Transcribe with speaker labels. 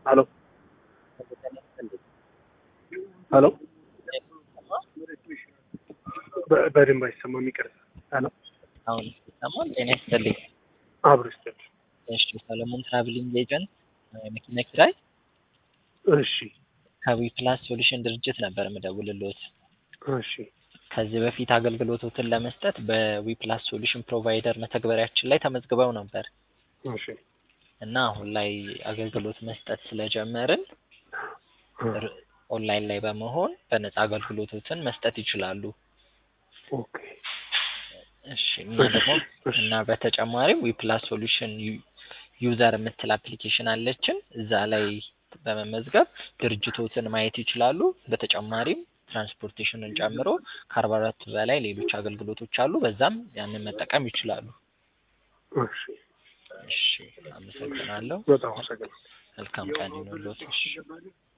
Speaker 1: ሄሎ ሄሎ በ- በደንብ አይሰማም፣ ይቅርታ። ሄሎ
Speaker 2: አሁን ይሰማል? ጤና ይስጥልኝ።
Speaker 1: አብሮ ይስጥል።
Speaker 2: እሺ ሰለሞን ትራቭሊንግ ኤጀንት መኪና ኪራይ
Speaker 1: እሺ
Speaker 2: ከዊ ፕላስ ሶሉሽን ድርጅት ነበር የምደውልልዎት።
Speaker 1: እሺ
Speaker 2: ከዚህ በፊት አገልግሎቶትን ለመስጠት በዊ ፕላስ ሶሉሽን ፕሮቫይደር መተግበሪያችን ላይ ተመዝግበው ነበር
Speaker 1: እሺ
Speaker 2: እና አሁን ላይ አገልግሎት መስጠት ስለጀመርን ር- ኦንላይን ላይ በመሆን በነፃ አገልግሎቶትን መስጠት ይችላሉ።
Speaker 1: ኦኬ
Speaker 2: እሺ እና ደግሞ
Speaker 1: እሺ
Speaker 2: እና በተጨማሪም ዊ ፕላስ ሶሉሽን ዩዘር የምትል አፕሊኬሽን አለችን። እዛ ላይ በመመዝገብ ድርጅቶትን ማየት ይችላሉ። በተጨማሪም ትራንስፖርቴሽንን ጨምሮ ከአርባ አራት በላይ ሌሎች አገልግሎቶች አሉ። በዛም ያንን መጠቀም ይችላሉ።
Speaker 1: እሺ
Speaker 2: እሺ አመሰግናለሁ።
Speaker 1: በጣም አመሰግናለሁ።
Speaker 2: መልካም ቀን ይሁንልዎት። እሺ